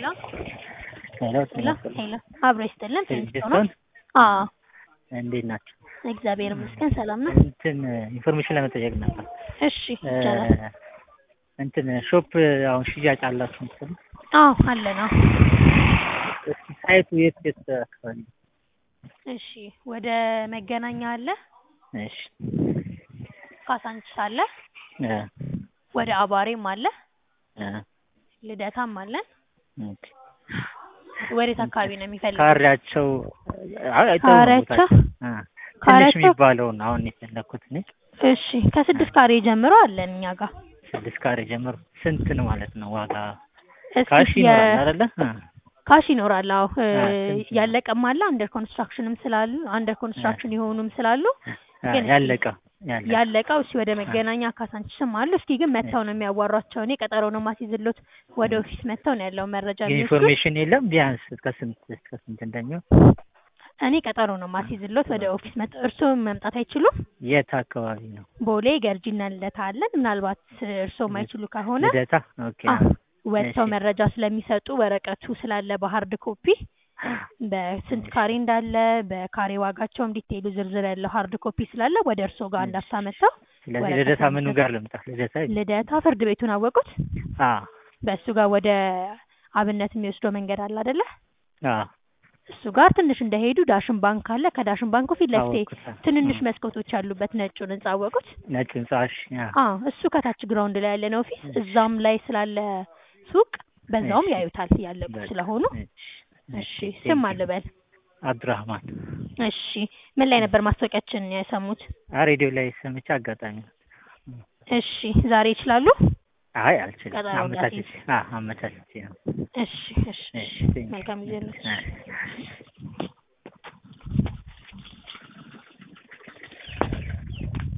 ሄሎ ሄሎ ሄሎ ሄሎ አብሮ ይስጥልን ፊልጅስቶን አዎ እንዴት ናቸው? እግዚአብሔር ይመስገን ሰላም ነው። እንትን ኢንፎርሜሽን ለመጠየቅ ነበር። እሺ ይቻላል። እንትን ሾፕ አሁን ሽያጭ አላችሁ መሰለኝ። አዎ አለ ነው። እስኪ ሳይቱ የት የት አካባቢ ነው? እሺ ወደ መገናኛ አለ፣ እሺ ካሳንችስ አለ፣ እ ወደ አባሬም አለ፣ እ ልደታም አለን። ኦኬ ወዴት አካባቢ ነው የሚፈልገው? ካሬያቸው አይ አይተኸው ነው ካሬያቸው? ቦታቸው? እ ትንሽ ካሬያቸው? የሚባለውን አሁን የፈለኩት እኔ እሺ ከስድስት ካሬ ጀምሮ አለን እኛ ጋር። ስድስት ካሬ ጀምሮ ስንት ነው ማለት ነው ዋጋ? እስኪ ካሽ የ- ይኖራል አይደለ? እ ካሽ ይኖራል። አዎ እ አ፣ ስንት ነው? ያለቀም አለ አንደር ኮንስትራክሽንም ስላሉ አንደር ኮንስትራክሽን የሆኑም ስላሉ እ ግን ያለቀ ያለቀ ያለቀው እሺ ወደ መገናኛ ካሳንችስም አሉ። እስኪ ግን መጥተው ነው የሚያዋሯቸው። እኔ ቀጠሮ ነው ማስይዝሎት ወደ ኦፊስ መጥተው ነው ያለው መረጃ የሚወስዱት። ኢንፎርሜሽን የለም ቢያንስ እስከ ስንት እስከ ስንት እንደሚሆን እኔ ቀጠሮ ነው ማስይዝሎት ወደ ኦፊስ መጥተው እርስዎ መምጣት አይችሉም? የት አካባቢ ነው? ቦሌ ገርጂና ልደታ አለን። ምናልባት እርስዎ የማይችሉ ከሆነ ልደታ ኦኬ አዎ ወጥተው እሺ። መረጃ ስለሚሰጡ ወረቀቱ ስላለ በሀርድ ኮፒ በስንት ካሬ እንዳለ በካሬ ዋጋቸውም ዲቴይሉ ዝርዝር ያለው ሀርድ ኮፒ ስላለ ወደ እርስዎ ጋር እንዳፍታ መጥተው ስለዚህ ወረቀት ልደታ ምኑ አምጥተው- ጋር ልምጣ? ልደታ ይል- ልደታ ፍርድ ቤቱን አወቁት። አ በእሱ ጋር ወደ አብነት የሚወስደው መንገድ አለ አይደለ? አ እሱ ጋር ትንሽ እንደሄዱ ዳሽን ባንክ አለ። ከዳሽን ባንኩ ፊት ለፊቴ አወኩት። ትንንሽ እ መስኮቶች ያሉበት ነጩን ህንጻ አወቁት። ነጭ ህንጻሽ አ አዎ እሱ ከታች ግራውንድ ላይ ያለ ነው ኦፊስ። እዛም ላይ ስላለ ሱቅ በዛውም እሺ። ያዩታል ያለቁ በቃ፣ ስለሆኑ። እሺ፣ እሺ እሺ፣ ስም ቴንኪው። አልበል። አብዱራህማን እሺ ምን ላይ ነበር ማስታወቂያችን የሰሙት? አ ሬዲዮ ላይ ሰምቼ አጋጣሚ ነው። እሺ ዛሬ ይችላሉ? አይ አልችልም። ቀጠሮ አመቻችቼ አ አመቻችቼ ነው። እሺ እሺ እሺ፣ ቴንኪው። መልካም ጊዜ ነው። አ